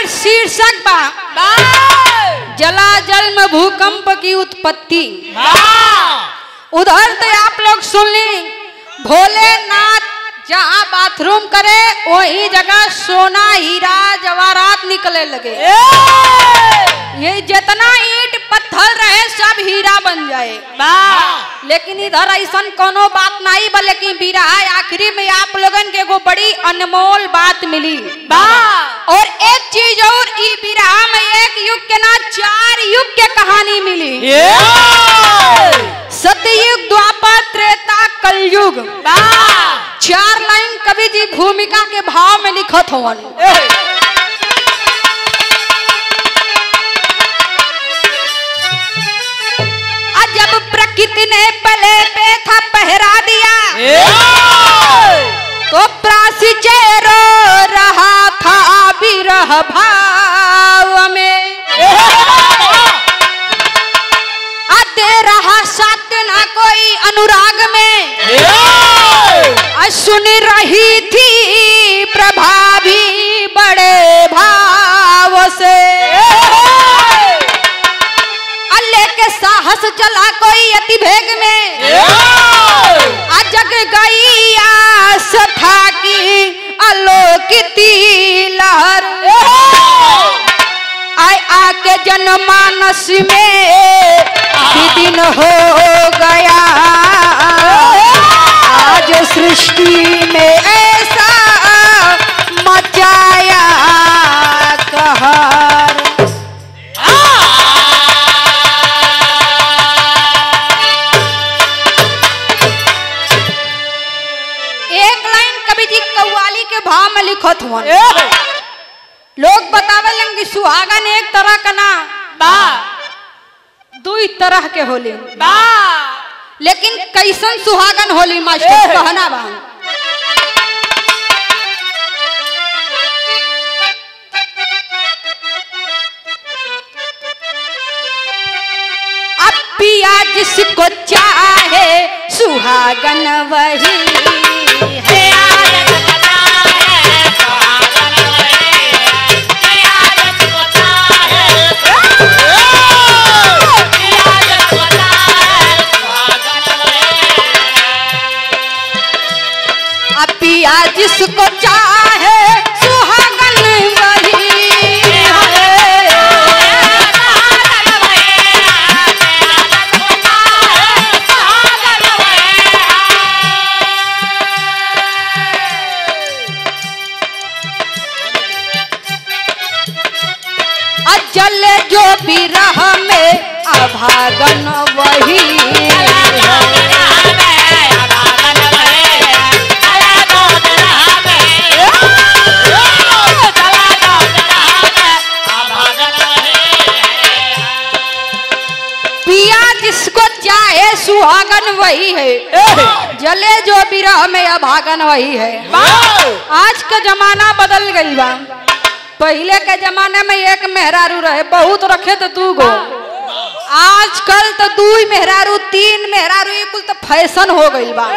शीर्षक बा जला जल में भूकंप की उत्पत्ति उधर तो आप लोग सुन ली भोलेनाथ जहाँ बाथरूम करे वही जगह सोना हीरा जवाहरात निकले लगे ये जितना ईट पत्थर रहे सब हीरा बन जाए लेकिन इधर ऐसा कोनो बात नहीं बा लेकिन बिरहा आखिरी में आप लोगन के एगो बड़ी अनमोल बात मिली और एक चीज और ई बिरहा में एक युग के ना चार युग के कहानी मिली सतयुग द्वापर त्रेता कलयुग चार लाइन कवि जी भूमिका के भाव में लिखत होवन आज जब प्रकृति ने पले पे था पहरा दिया तो प्रासी चेरो रहा था विरह भाव में आते रहा साथ ना कोई अनुराग में आ सुन रही थी प्रभावी बड़े भाव से अल्ले के साहस चला कोई अति भेग में आ जग गई आस था की अलोकिती लहर आय आके जनमानस में भी दिन हो गया आज सृष्टि में ऐसा मचाया कहर एक लाइन कवि जी कव्वाली के भाव में लिखत हुआ लोग बतावेलन कि सुहागन एक तरह का ना दुई तरह के होली लेकिन कैसन सुहागन होली मास्टर कहना बा अब पिया जिसको चाहे सुहागन वही है अब पिया जिसको चाहे सुहागन वही है अजल जो बिरह में अभागन वही है पिया जिसको चाहे सुहागन वही है जले जो बिरह में अभागन वही है आज का जमाना बदल गई बा पहले के जमाने में एक मेहरारू रहे बहुत रखे तो दू गो आजकल तो दू ही मेहरारू तीन मेहरारू ये कुल तो फैशन हो गई बा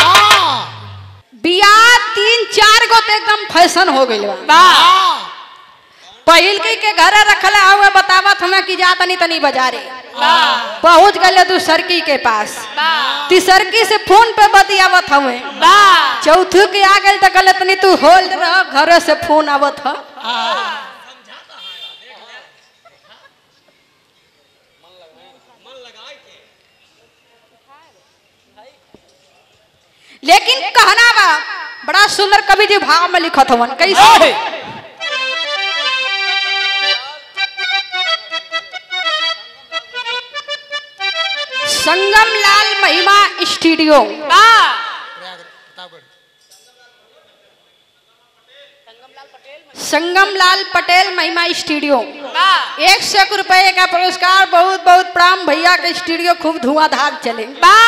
बियाह तीन चार गो तो एकदम फैशन हो गई बा पहिल के के घरे रखले हुए बतावत हमें कि जा तनी तनी बाजारे पहुंच गए तू सरकी के पास तिसरकी से फोन पे बतियावत हमें चौथू के आ गए तो कहले तनी तू होल्ड रह घरे से फोन आवत ह लेकिन कहना बा बड़ा सुंदर कवि जी भाव में लिखत हवन कैसे संगम लाल महिमा स्टूडियो संगम लाल पटेल महिमा स्टूडियो एक सौ एक रुपए का पुरस्कार बहुत बहुत प्राम भैया के स्टूडियो खूब धुआंधार चले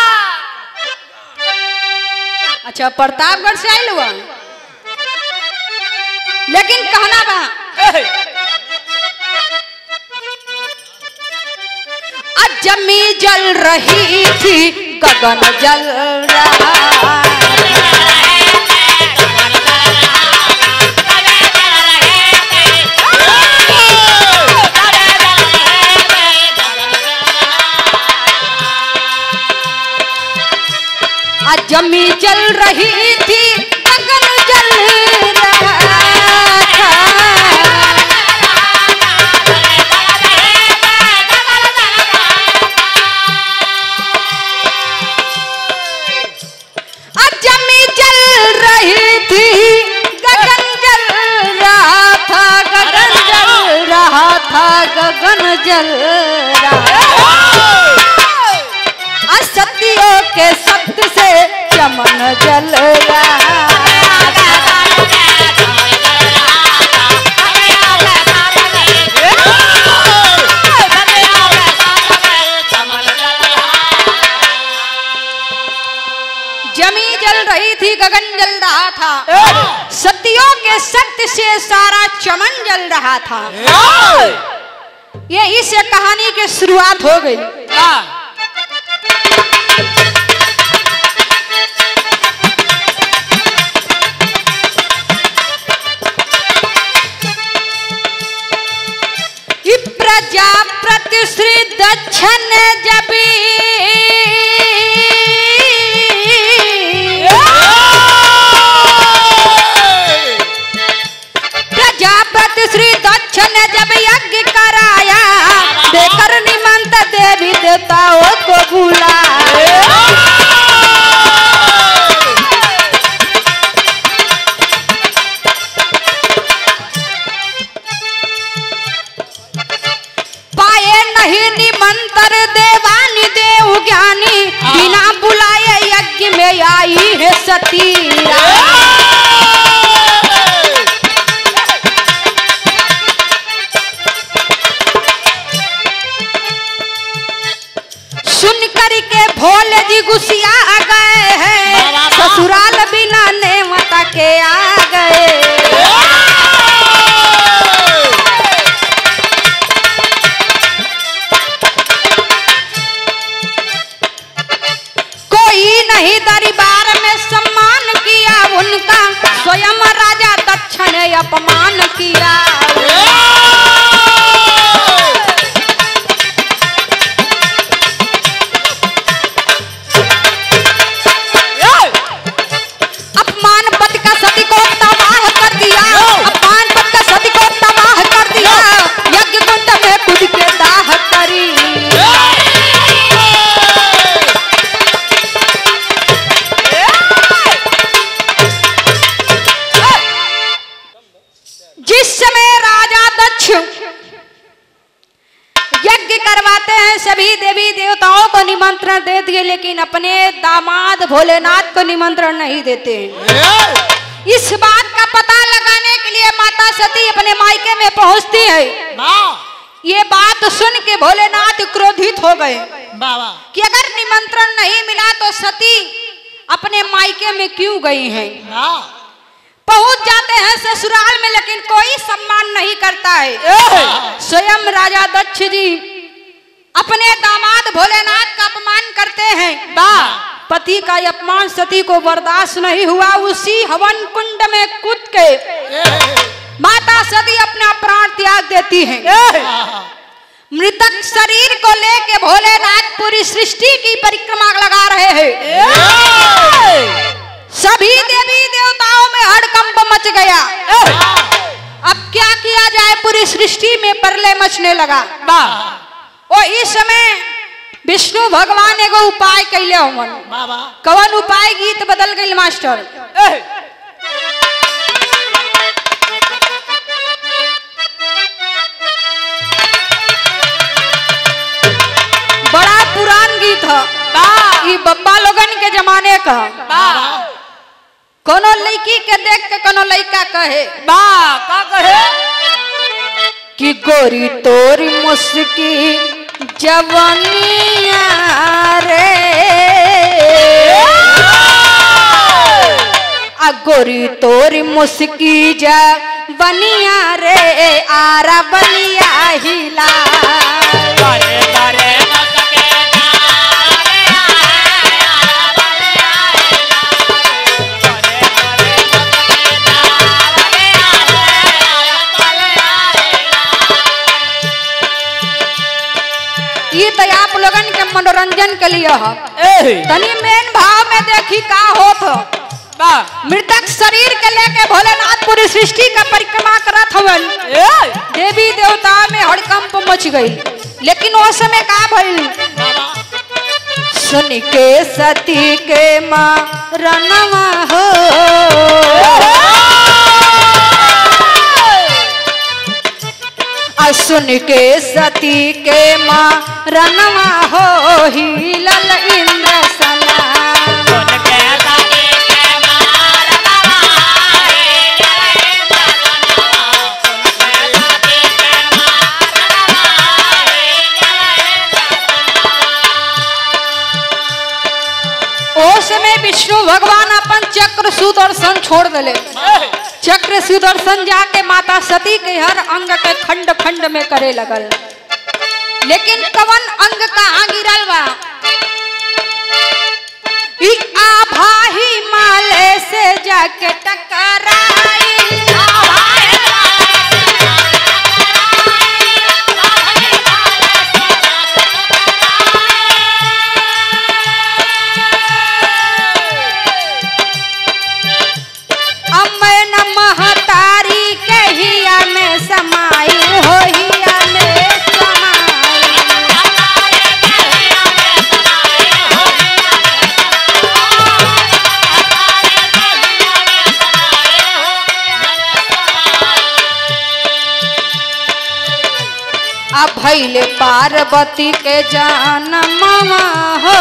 अच्छा प्रतापगढ़ से आयल हुआ लेकिन कहना बा आज जमी जल रही थी गगन जल रहा गगन जल रहा असत्यों के सत्य से चमन जल रहा जमी जल रही थी गगन जल रहा था सत्यों के सत्य से सारा चमन जल रहा था ये इस कहानी की शुरुआत हो गई इ प्रजापति श्री दक्षिण जबी प्रजापति श्री दक्षिण जब यज्ञ कराया देकर निमंत देवी देवताओं को बुलाया पाए नहीं निमंत्र देवानी देव ज्ञानी बिना बुलाए यज्ञ में आई है सती सुन कर के भोले जी गुस्सिया आ गए हैं ससुराल बिना नेवता के आ गए कोई नहीं दरबार में सम्मान किया उनका स्वयं राजा दक्षिण ने अपमान किया अपमान पति का सती को तबाह कर दिया अपमान पति का सती को तबाह कर दिया यज्ञ कुंड में खुद के दाह करी जिस समय राजा दक्ष यज्ञ करवाते हैं सभी देवी देवताओं को निमंत्रण दे दिए लेकिन अपने दामाद भोलेनाथ को निमंत्रण नहीं देते हैं इस बात का पता लगाने के लिए माता सती अपने मायके में पहुंचती है ये बात सुन के भोलेनाथ क्रोधित हो गए बाबा कि अगर निमंत्रण नहीं मिला तो सती अपने मायके में क्यों गई हैं ना पहुंच जाते हैं ससुराल में लेकिन कोई सम्मान नहीं करता है स्वयं राजा दक्ष जी अपने दामाद भोलेनाथ का अपमान करते हैं पति का ये अपमान सती को बर्दाश्त नहीं हुआ उसी हवन कुंड में कूद के माता सती अपना प्राण त्याग देती हैं मृतक शरीर को लेके भोलेनाथ पूरी सृष्टि की परिक्रमा लगा रहे हैं सभी देवी देवताओं में हड़कंप मच गया अब क्या किया जाए पूरी सृष्टि में परले मचने लगा ओ इस समय विष्णु भगवान एगो उपाय कैले हमन बाबा कवन उपाय गीत बदल गई मास्टर बड़ा पुरान गीत है ई बब्बा लोगन के जमाने का कोनो लड़की के देख के कोनो लड़का कहे बा का कहे कि गोरी तोरी मुस्की जवनिया रे आ गोरी तोरी मुस्की जवनिया रे आरा बलिया हिला करे करे न सके जारे आया बले आया करे करे न सके जारे आया बले आया ये तो आप लोगन के मनोरंजन के लिए है ए तनी मेन भाव में देखी का होत बा मृतक शरीर के लेके भोलेनाथ पूरी सृष्टि का परिक्रमा करत हवन ए देवी देवता में हड़कंप मच गई लेकिन वो समय का भइल बाबा सुन के सती के मरनवा हो आ आ सुन के सती के माँ रनवा हो ही लल इंद्र सना सुन के सती के मार नवाए जय सजना सुन के सती के मार नवाए जय ओ समय विष्णु भगवान अपन चक्र सुदर्शन छोड़ दिले सजना चक्र सुदर्शन जाके माता सती के हर अंग के खंड खंड में करे लगल लेकिन कवन अंग कहाँ गिरल बा ई आभा हिमालय से जाके टकराई अमन महतारी के हिया में समाई हो हिया में समाई अब भैले पार्वती के जनमवा हो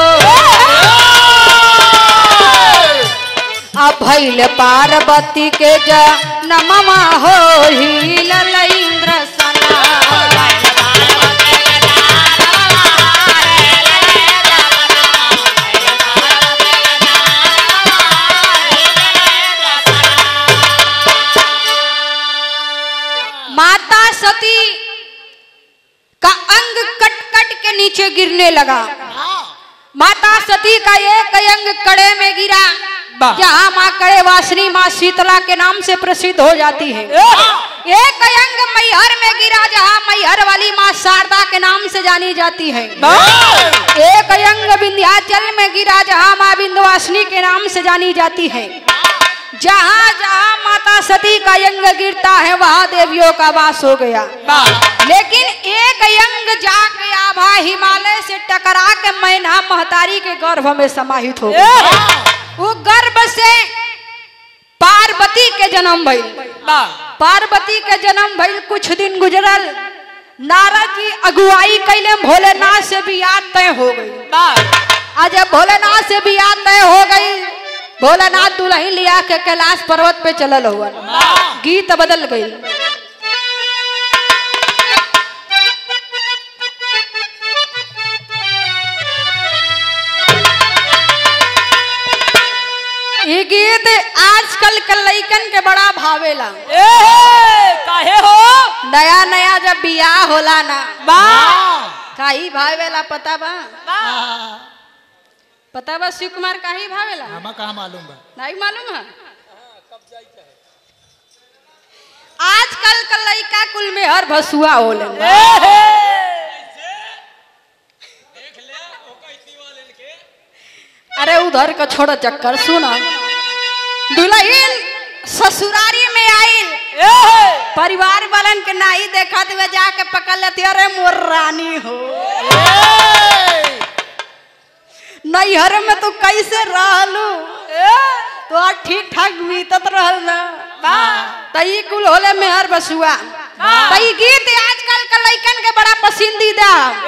अब भैल पार्वती के जनमवा हो ही ललेंद्र सना माता सती का अंग कट कट के नीचे गिरने लगा माता सती का एक अंग कड़े में गिरा वाह। जहाँ माँ कड़े वासनी माँ शीतला के नाम से प्रसिद्ध हो जाती है एक अंग मैहर में गिरा जहाँ मैहर वाली माँ शारदा के नाम से जानी जाती है एक अंग विंध्याचल में गिरा जहाँ माँ विंध्यवासिनी के नाम से जानी जाती है जहाँ जहाँ माता सती का अंग गिरता है वहाँ देवियों का वास हो गया लेकिन एक अंग जाके आभा हिमालय से टकरा के मैना महतारी के गर्भ में समाहित हो गया वो गर्भ से पार्वती के जन्म भइल पार्वती के जन्म भइल कुछ दिन गुजरल नारद जी अगुवाई कैले भोलेनाथ से भी याद तय हो गई आज जब भोलेनाथ से भी याद तय हो गई भोलेनाथ दुल्हन लिया के कैलाश पर्वत पे चलल हुआ गीत बदल गई ये गीत आजकल के लइकन के बड़ा भावेला काहे हो नया नया जब बियाह होला ना काही भावेला पता बा पता बा शिव कुमार काही भावेला हमा कहाँ मालूम बा नहीं मालूम है आजकल का लइका कुल में हर भसुआ होले अरे उधर का छोड़ो चक्कर सुना दुल्हन ससुरारी में आइल परिवार वालन के नाही देखा तो वे जाके पकड़ लेती अरे मोर रानी हो नैहर में तू कैसे रहलू तो आज ठीक ठाक बीतत रहल ना तई कुल होले मेहर बसुआ तई गीत आजकल का लइकन के बड़ा पसंदीदा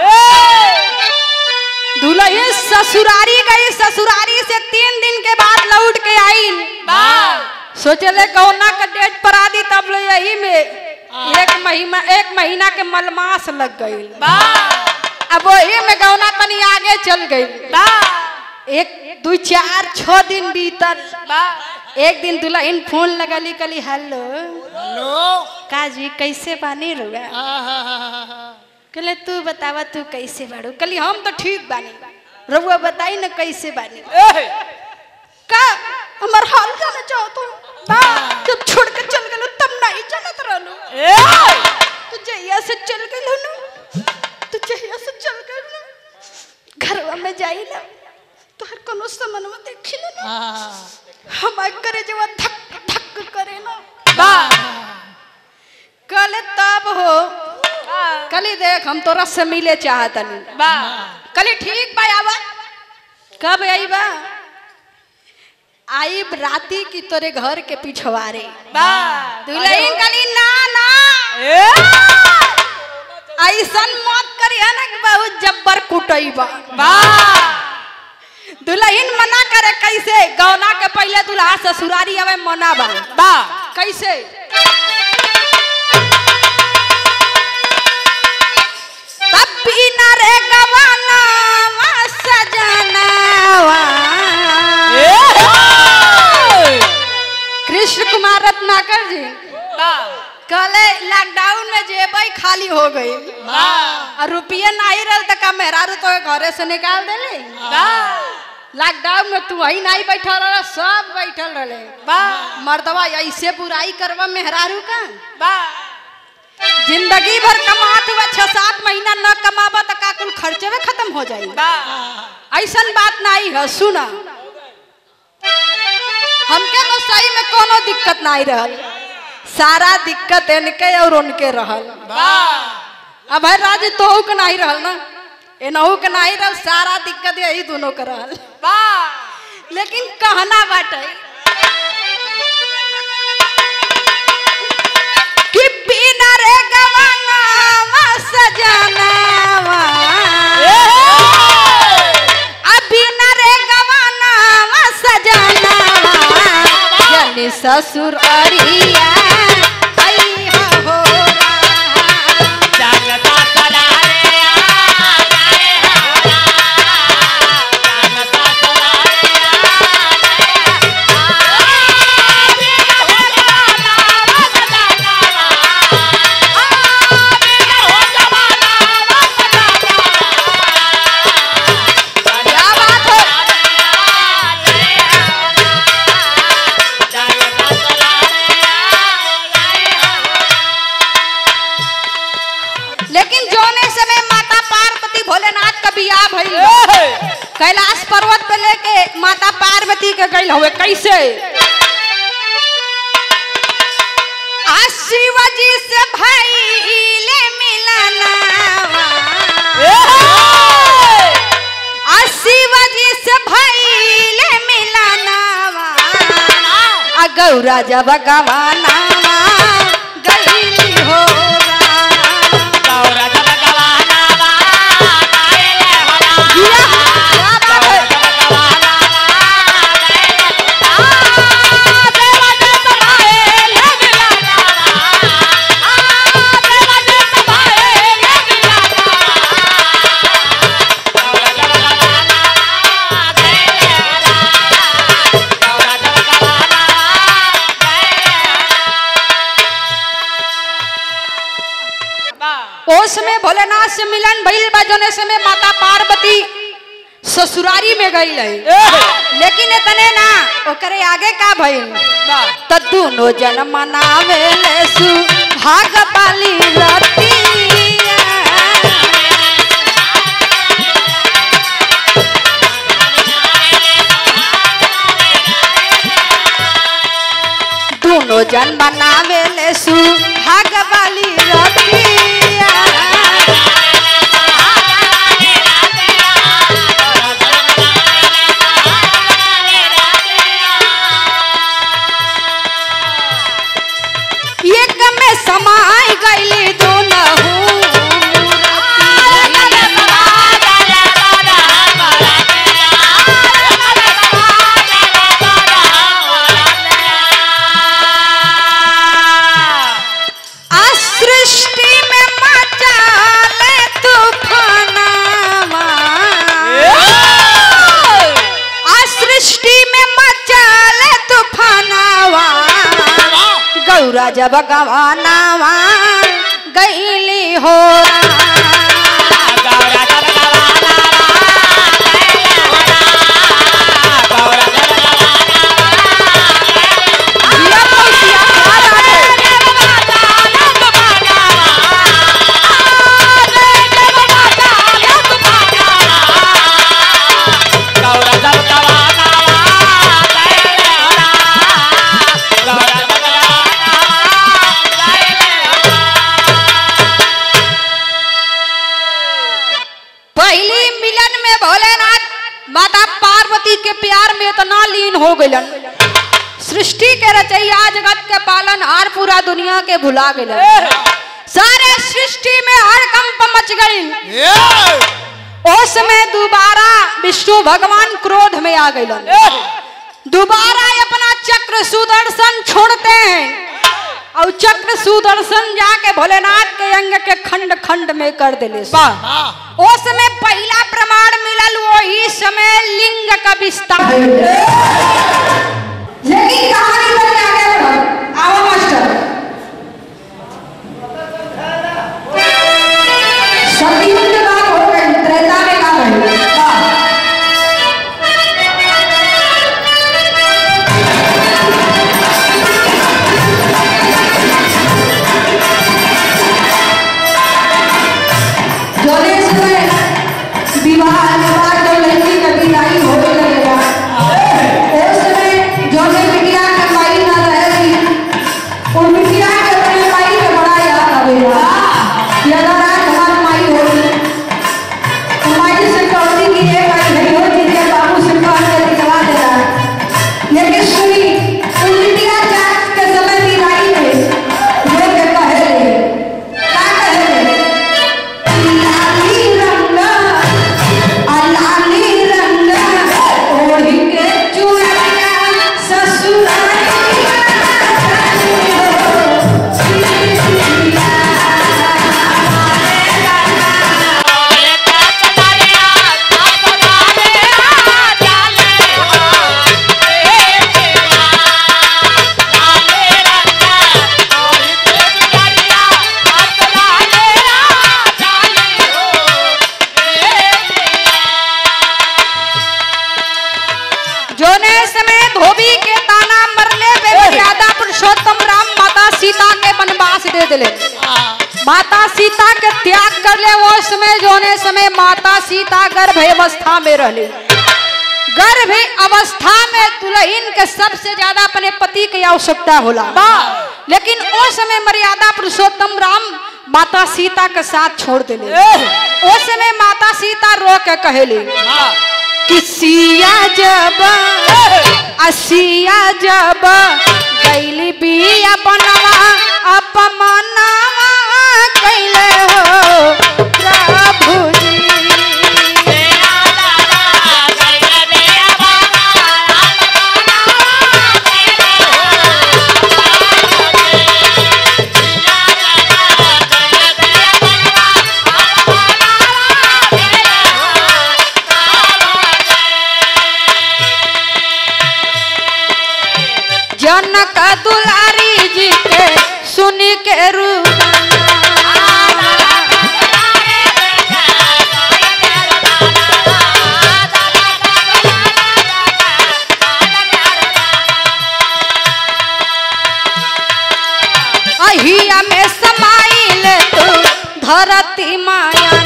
दुल्हन ससुरारी गई ससुरारी से तीन दिन के बाद लौट के आइल सोचले कौना का डेट पर आदि तब ले यही में एक महीना एक महीना के मलमास लग गई अब वही में गौना तनी आगे चल गई एक दू चार छह दिन बीतल एक दिन दुल्हन फोन लगली कली हेलो हेलो काजी कैसे बानी रुआ कहले तू बतावा तू कैसे बाड़ू कली हम तो ठीक बानी रउआ बताई ना कैसे बानी का हमर हाल जाने चाहो तुम जब छोड़ के चल गलो तब नहीं जानत रहलो तू जहिया से चल गलो ना तू जहिया से चल गलो घरवा में जाई ना तोहर कोनो समनवा देखी ना हमार करे जवा धक धक करे ना कल तब हो कली देख हम तोरा से मिले चाहतनी कली ठीक बा आवा कब आई बा आई राती की तोरे घर के पिछवारे दुल्हन कली ना ना ऐसन मत करिया ना कि बहुत जब्बर कुटैबा वाह दुल्हन मना करे कैसे गौना के पहले दुल्हा ससुरारी आवे मना बा वाह कैसे तब बिना रे गवाना सजनावा कृष्ण कुमार रत्नाकर जी कहले लॉकडाउन में जेबई खाली हो गई और रुपये नहीं रहे तो का मेहरारू तो घरे से निकाल देले लॉकडाउन में तू वही नहीं बैठल रहे सब बैठल रहे मर्दवा ऐसे बुराई करवा मेहरारू का जिंदगी भर कमात हुआ छह सात महीना न कमाबा तो का कुल खर्चे में खत्म हो जाई ऐसन बात नहीं है सुना हमके तो सही में कोनो दिक्कत नहीं रहल सारा दिक्कत इनके और उनके रहल अब है राज तो के नहीं रहल ना एनहू के नहीं रहल सारा दिक्कत यही दोनों के रहल लेकिन कहना बाटे कि बिना रे गवांगावा सजनावा आ बिना रे गवानावा सजनावा जनी ससुर अरिया अइहा हो राम। क्या बात है लेकिन जोने समय माता पार्वती भोलेनाथ का बियाह भइल कैलाश पर्वत पे लेके माता पार्वती के गई हुए कैसे आ शिव जी से भइले मिलनावा आ शिव जी से भइले मिलनावा आ गौरा जब गवानावा गईली हो राम। जिया, क्या बात है? ओस में भोलेनाथ से मिलन भइल बा जोने समय माता पार्वती ससुरारी में गई है लेकिन इतने ना ओकरे आगे का भइल त दोनों जन मनावे ले सु भाग पाली रतिया दोनों जन बनावे ले सु भाग वाली रतिया एक में समाय गईली दोनहु आ सृष्टि में मचाले तूफानवा आ सृष्टि में मचाले तूफानवा गौरा जब गवानावा गईली हो जिया मौसिया क्या बात है? पहली मिलन में भोलेनाथ माता पार्वती के प्यार में इतना लीन हो गलन सृष्टि के रचैया जगत के पालन हार पूरा दुनिया के भुला गलन सारे सृष्टि में हड़कंप मच गई ए उस समय दोबारा विष्णु भगवान क्रोध में आ गए दोबारा अपना चक्र सुदर्शन छोड़ते हैं और चक्र सुदर्शन जाके भोलेनाथ के अंग के खंड खंड में कर दिले हाँ उस समय पहला प्रमाण मिलल वही समय लिंग का विस्तार लेकिन कहानी बड़ी आगे बढ़ल आओ मास्टर सतयुग के बाद हो गई त्रेता में का भइल वाह। जोने समय विवाह के बाद जो लड़की का विदाई होने लगेगा उस समय जोने बिटिया के माई ना रहेगी उन बिटिया के अपने माई के बड़ा याद आवेगा कि अगर आज हमारी माई होगी तो माई से कहती कि ये माई नहीं होती कि बाबू से कह के निकला देना लेकिन सुनी उन बिटिया जात के समय विदाई में जो के कहे रहे क्या कहे रहे लाली रंग लाली रंग ओढ़ी के चुनरिया जोने समय धोबी के ताना मरले पे मर्यादा पुरुषोत्तम राम माता सीता के वनवास दे दिले माता सीता के त्याग कर ले वो समय जोने समय माता सीता गर्भ अवस्था में रहली गर्भ अवस्था में दुल्हन के सबसे ज्यादा अपने पति की आवश्यकता होला लेकिन उस समय मर्यादा पुरुषोत्तम राम माता सीता के साथ छोड़ दिले उस समय माता सीता रो के कहेली कि सिया जब असिया जब गैली बिया बनवा अपमनवा कैले हो प्रभु जी जनक दुलारी जी के सुन के रूप अहिया में समाइल तू धरती माया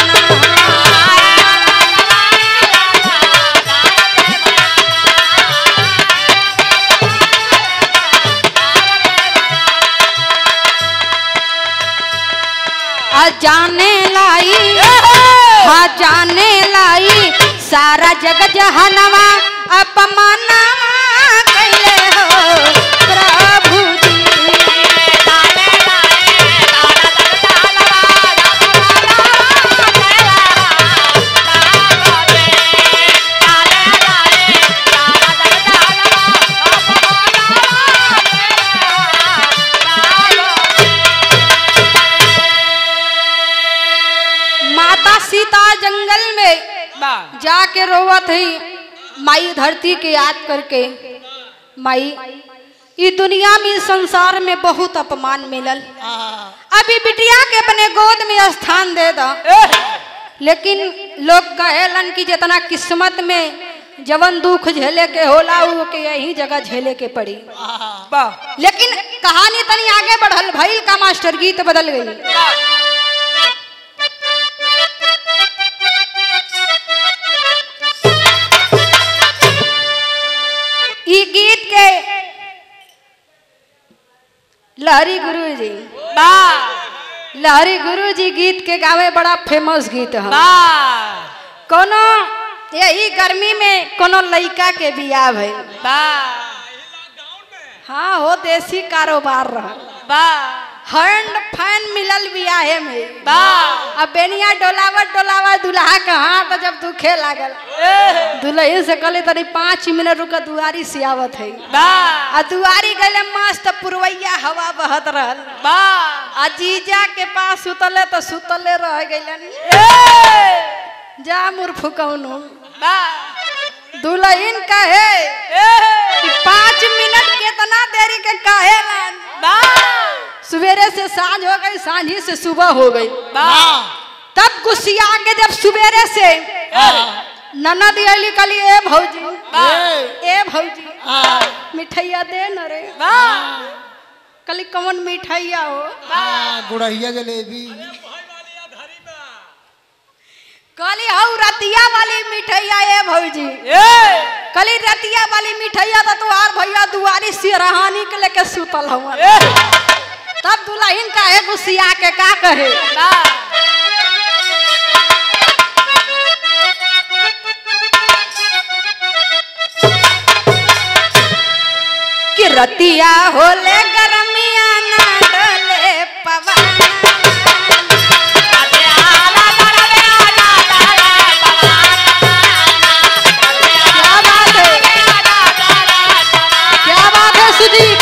आ जाने लाई हा जाने लाई सारा जग जहनवा अपमानवा कैले हो प्रभु जी माता सीता जंगल में जाके रोवत है माई धरती के याद करके माई ई दुनिया में इस संसार में बहुत अपमान मिलल अभी बिटिया के अपने गोद में स्थान दे दो लेकिन लोग कहेलन कि जितना किस्मत में जवन दुख झेले के होला उ के यही जगह झेले के पड़ी लेकिन कहानी तनी आगे बढ़ल भइल का मास्टर गीत बदल गई ई गीत के लहरी गुरु जी लहरी गुरु जी गीत के गावे बड़ा फेमस गीत है कोनो यही गर्मी में कोनो लड़का के बियाह भइल हाँ हो देसी कारोबार रहा हैंड फैन मिलल बियाहे में बा अब बेनिया डोलावत डोलावत दुल्हा के हाथ जब दुखे लागल दुल्हन से कहले तनी पाँच मिनट रुक दुआरी से आवत है बा आ दुआरी गले मस्त पुरवैया हवा बहत रहल बा आ जीजा के पास सुतले तो सुतले रह गइलन जा मूर्ख कौनो बा दुल्हन कहे कि पाँच मिनट कितना देरी के कहे लन बा सवेरे से सांझ हो गई सांझी से सुबह हो गई बा तब गुस्सिया के जब सवेरे से ननद अली कली ए भौजी ए भौजी मिठैया दे न रे बा कली कौन मिठैया हो गुड़हिया जलेबी कली हऊ रतिया वाली मिठैया ए भौजी कली रतिया वाली मिठैया तो तुहार भैया दुआरी सिरहानी के लेके सुतल हवन तब दुल्हन काहे गुस्सिया के का कहे बा कि रतिया होले गरमिया ना डोले पवन क्या बात है क्या बात है सुजीत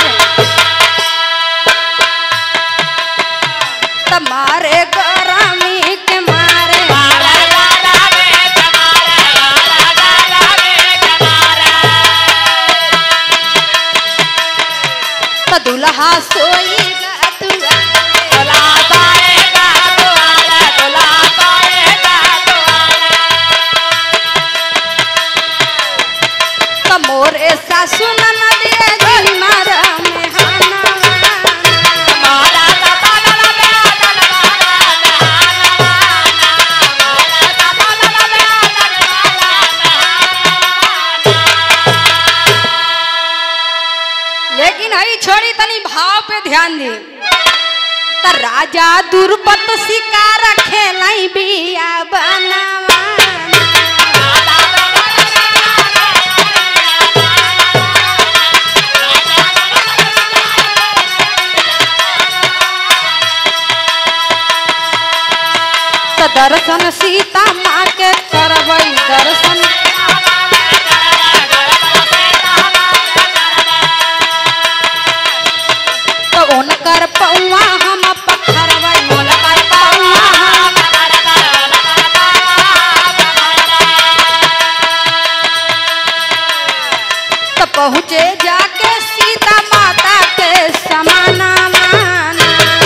तुम्हारे गरमी के मारे तो दुल्हा सोईगा दुआरे तो मोरे सासु ननदिए गली मारा में हाना लेकिन हई छोड़ी तनी भाव पे ध्यान दी त राजा दुर्पत शिकार खेलाई बिया बनावा त दर्शन सीता माँ के करबई दर्शन तो उनकर पौआ हम पखरबई उनकर पौआ हम तो पहुँचे जाके सीता माता के समाना माना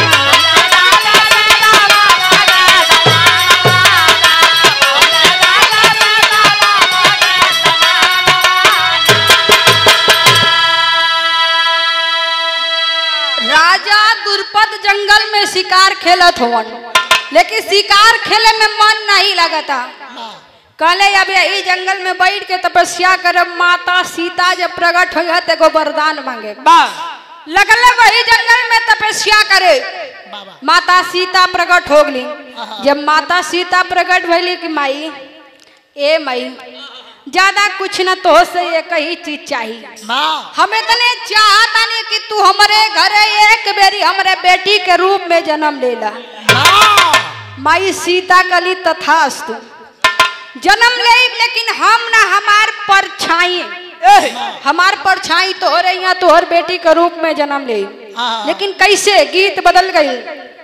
राजा दुर्पद जंगल में शिकार खेलत होवन लेकिन शिकार खेले में मन नहीं लगता कहले अब यही जंगल में बैठ के तपस्या करब माता सीता जब प्रकट हो तो एगो वरदान मांगे बा लगले वही जंगल में तपस्या करे बाबा माता सीता प्रकट हो गई जब माता सीता प्रकट भैली कि माई ए माई ज्यादा कुछ न तो से एक ही चीज चाहिए माँ हम इतने चाहतानी कि तू हमारे घरे एक बेरी हमारे बेटी के रूप में जन्म लेला माँ माई सीता कली तथास्तु जन्म ले लेकिन हम ना हमार परछाई हमार परछाई तोहरे यहाँ तोहर बेटी के रूप में जन्म ले हाँ। लेकिन कैसे गीत बदल गई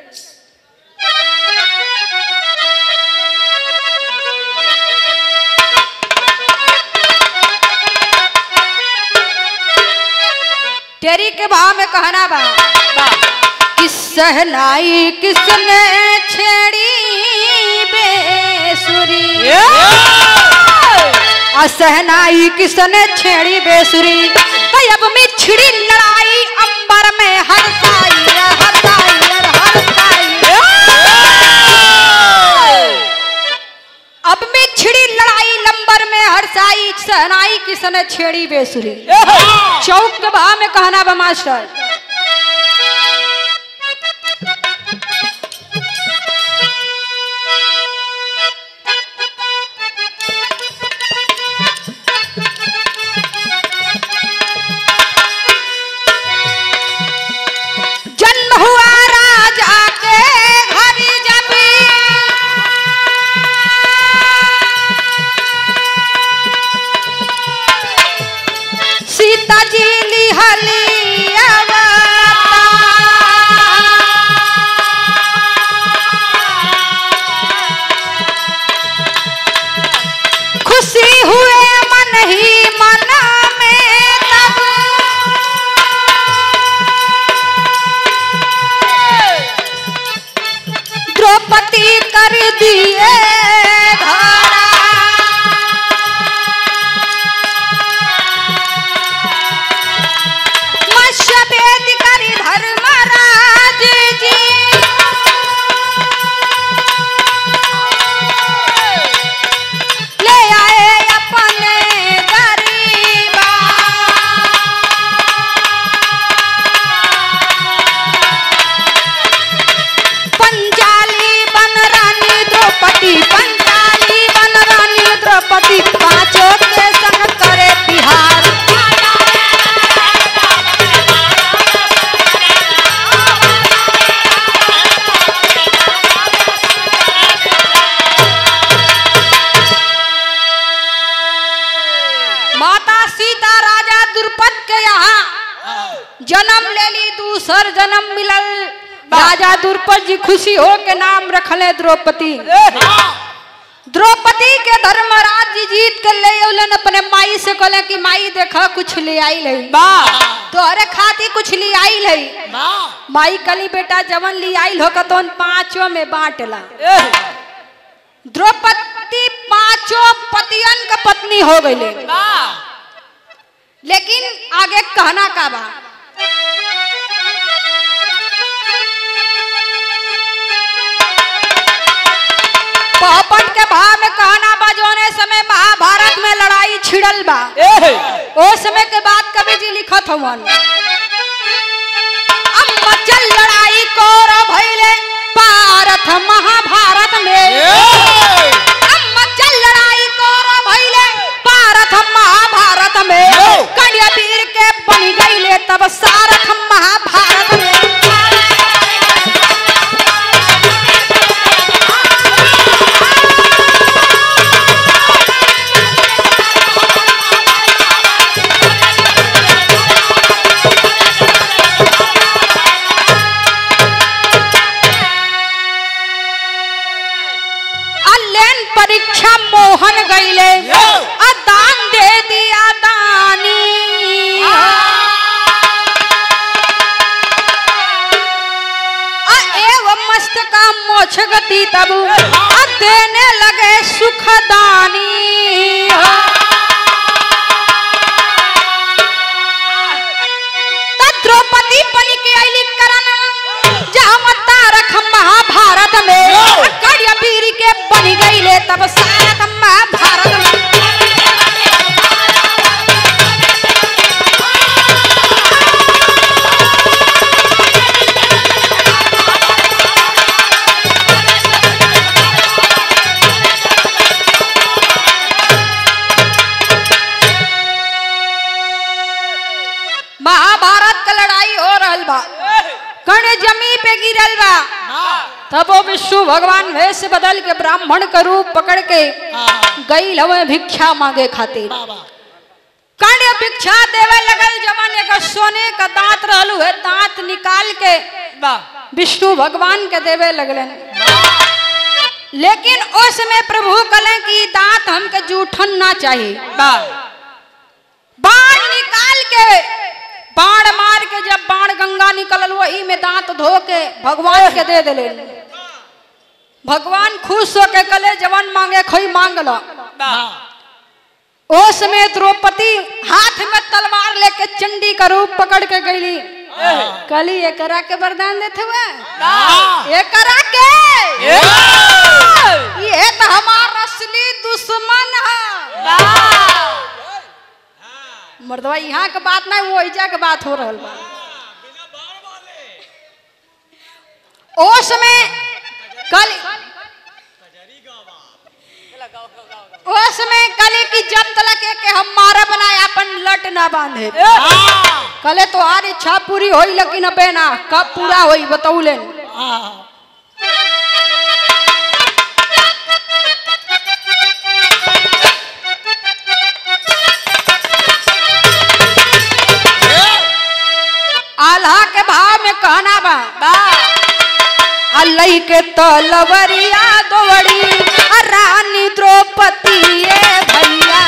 तेरी के भाव में कहना बा किस सहनाई किसने छेड़ी बेसुरी असहनाई किसने छेड़ी बेसुरी कई अब मिछड़ी लड़ाई अंबर में हरसाई हरसाई हरसाई अब मिछड़ी लड़ाई लंबर में हरसाई सहनाई किसने छेड़ी बेसुरी चौक के भाव में कहना बा मास्टर जन्म हुआ कर दिए धरा मत्स्य भेद करी धर्मराज जी ले आए अपने गरीबा पंचाली बन रानी द्रौपदी पंचाली बन रानी द्रौपदी पांचों के संग करे बिहार माता सीता राजा द्रुपद के यहाँ जन्म ले ली दूसर जन्म मिलल राजा द्रुपद जी खुशी हो के नाम रखले द्रौपदी द्रौपदी के धर्मराज जी जीत के ले अलन अपने माई से कहले कि माई देखा कुछ ले आई ले तोहरे खाती कुछ ले आई ले माई कली बेटा जवन ले आई हो तो पांचों में बांटला द्रौपदी पांचों पतियन का पत्नी हो गई लेकिन आगे कहना का बा पौपट के भाव में कहना बा जोने समय महाभारत में लड़ाई छिड़ल बा ओ समय के बाद कवि जी लिखत हवन अब मचल लड़ाई कौर भइले पारथ महाभारत में अब मचल लड़ाई कौर भइले पारथ महाभारत में कन्या वीर के बन गईले तब सारथ महाभारत में अलेन परीक्षा मोहन गईले आ दान दे दिया दानी आ एवं मस्त का मोक्ष गति तब आ देने लगे सुखदानी त द्रौपदी बन के आईली करन जहाँ तारक महाभारत में कड़िया वीर के बन गईले तब सारथ महाभारत में महाभारत का लड़ाई हो रहल बा कर्ण जमी पे गिरल बा तब वो विष्णु भगवान वेश बदल के ब्राह्मण का रूप पकड़ के गई हवे भिक्षा मांगे खातिर कर्ण भिक्षा देवे लगल जवन एक सोने का दांत रहलू है दांत निकाल के विष्णु भगवान के देवे लगलन लेकिन उस में प्रभु कले कि दांत हमके जूठन ना चाहिए बाण निकाल के बाण मार के जब बाण गंगा निकलल वही में दांत धो के भगवान के दे दिले भगवान खुश हो के कले जवन मांगे खोई मांग लो ओ समय द्रौपदी हाथ में तलवार लेके चंडी का रूप पकड़ के गईली कली एकरा के वरदान देते हुए एकरा के ये तो हमारा असली दुश्मन है मर्दवा यहाँ के बात नहीं वो ऐजा के बात हो रहल बा ओ समय कल ओ समय कले की जब तलक है कि हम मारा बनाए अपन लट ना बांधे कले तो आर इच्छा पूरी होई लेकिन अबे ना कब पूरा होई बतौलेन आल्हा के भाव में कहना बा अल्लाह के तलवरिया दौड़ी आ रानी द्रौपदी ये भैया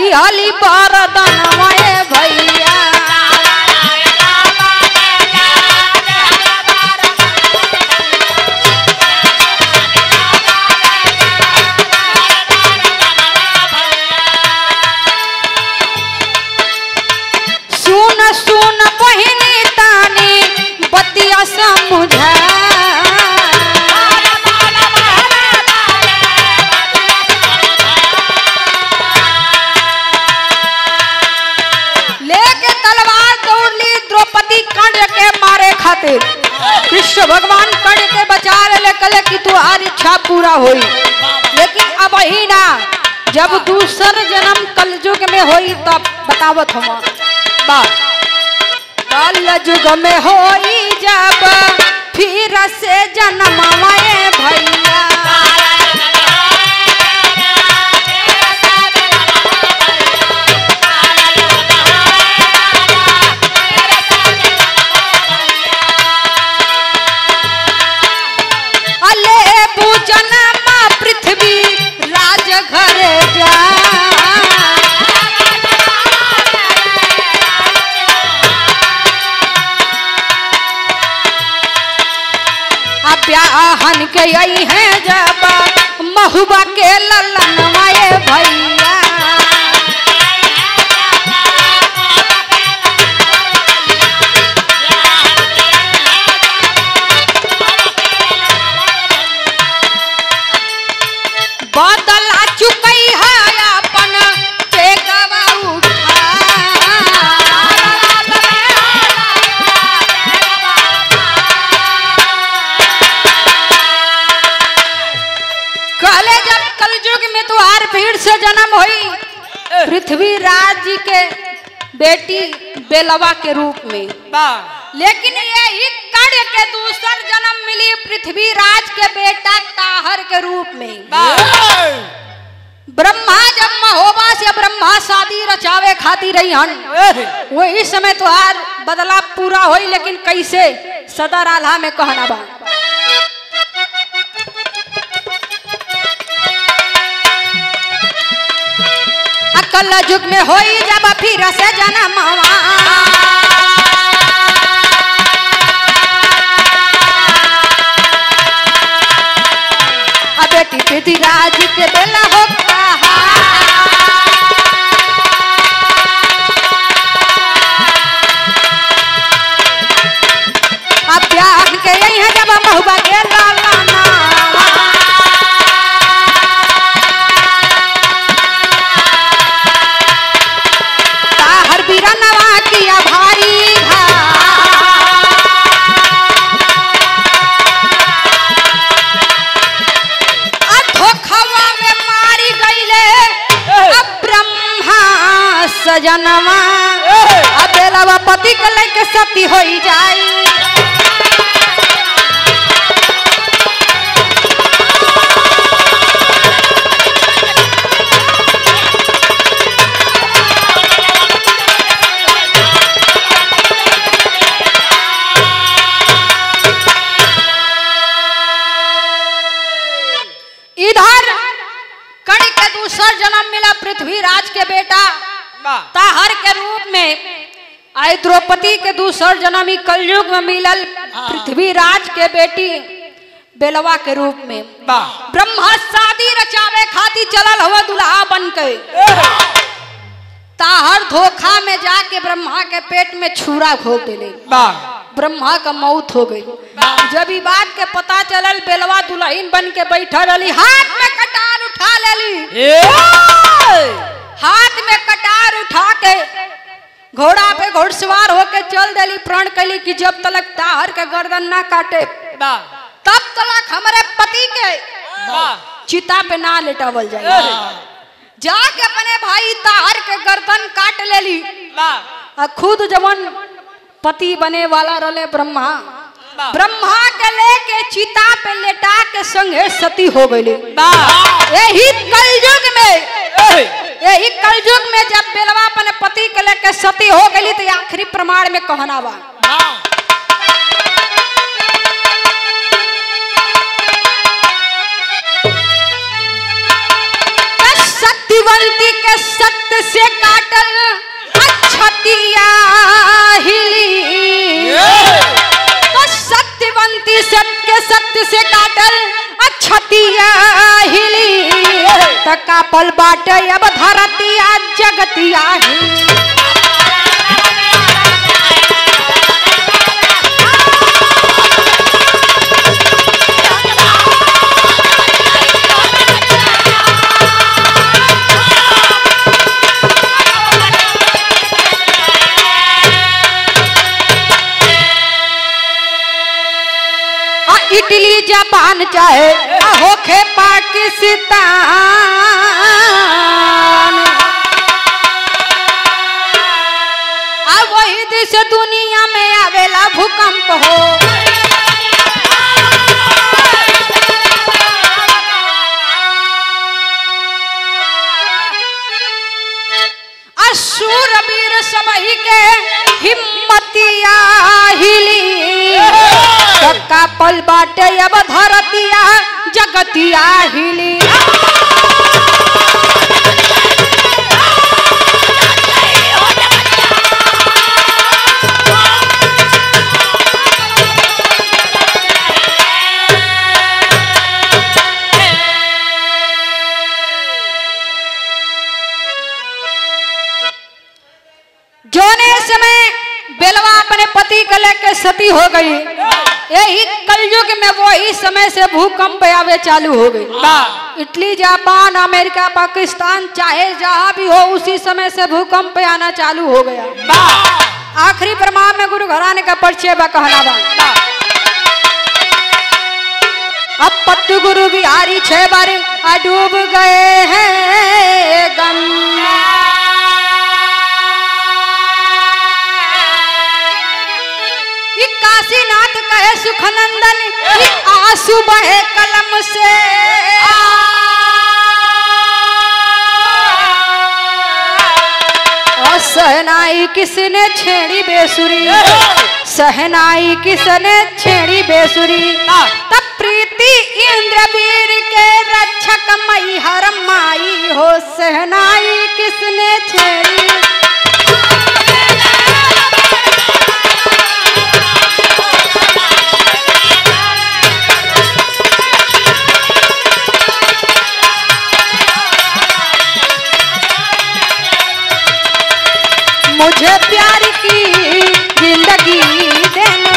दिहली बरदनवाए भैया सुन सुन बहिनी तानी बतिया समझा लेके तलवार दौड़ली द्रौपदी कर्ण के मारे खातिर कृष्ण भगवान कर्ण के बचा ले कले कि तुम्हारी इच्छा पूरा हुई लेकिन अब ही ना जब दूसर जन्म कलयुग में होई तब बतावत हम बा कलयुग में होई जब फिर से जन्म भैया अले पूजन माँ पृथ्वी राज घर जा अब ब्याहन के यही है जब महुआ के ललन माए भैया बदला चुकई है अपन टेकवा कहले जब कलयुग में तुहार भीड़ से जन्म हुई पृथ्वी राज जी के बेटी बेलवा के रूप में लेकिन यही कर्ण के दूसर जन्म मिली पृथ्वी राज के बेटा ताहर के रूप में ब्रह्मा जब महोबा से ब्रह्मा शादी रचावे खाती रही हन वही समय तुहार बदलाव पूरा होई लेकिन कैसे सदर आल्हा में कहना बा अकल युग में होई जब फिर से जन्म बेटी पृथ्वी राज के बेला होता अब ब्याह के यही है जब महुआ के लालाना ताहर बीरनवा किया भारी घा अधोखवा में मारी गईले अब ब्रह्मा सजनवा अब बेलवा पति के लेके सती होई जाई इधर कण के दूसर जन्म मिला पृथ्वी राज के बेटा ताहर के रूप में आय द्रौपदी के दूसर जन्म ही कलयुग में मिलल पृथ्वी राज के बेटी बेलवा के रूप में ब्रह्मा शादी रचावे खाती चलल हुआ दुल्हा बन के ताहर धोखा में जाके ब्रह्मा के पेट में छुरा घोप दिले ब्रह्मा का मौत हो गई जब ई बात के पता चलल बेलवा दुल्हन बन के बैठा रही हाथ में कटार उठा लेली हाथ में कटार उठा के घोड़ा पे घोड़सवार होके चल देली प्रण कैली कि जब तलक ताहर के गर्दन ना काटे तब तलक हमारे पति के चिता पे ना लेटावल जाए जाके अपने भाई ताहर के गर्दन काट लेली आ खुद जवन पति बने वाला रले ब्रह्मा ब्रह्मा के लेके चिता पे लेटा के संगे सती हो गई यही कलयुग में यही कलयुग में जब बेलवा अपने पति के लेके सती हो गई तो आखिरी प्रमाण में कहना बा सत्यवंती के सत्य सत्य से काटल अक्षतिया हिली तो सत्यवंती सत्य सत्य से काटल अक्षतिया हिली त कापल बाटे अब धरतिया जगतिया हिली आ इटली जापान चाहे आ होखे पाकिस्तान आ वही देश दुनिया में आवेला भूकंप हो आ शूरवीर सबही के हिम्मतिया हिली चक्का पल बाटे अब धरतिया जगतिया हिली जोने समय बेलवा अपने पति के लेके सती हो गई यही कलयुग में वही समय से भूकंप आवे चालू हो गई इटली जापान अमेरिका पाकिस्तान चाहे जहां भी हो उसी समय से भूकंप आना चालू हो गया आखिरी प्रमाण में गुरु घराने का परिचय बा कहना बा अब पत्तू गुरु बिहारी छह बार आ डूब गए हैं गन्ना ई काशीनाथ कहे सुखनंदन ई आंसू बहे कलम से और सहनाई किसने छेड़ी बेसुरी सहनाई किसने छेड़ी बेसुरी तब प्रीति इंद्रवीर के रक्षक मई हर माई हो सहनाई किसने छेड़ी मुझे प्यार की जिंदगी देने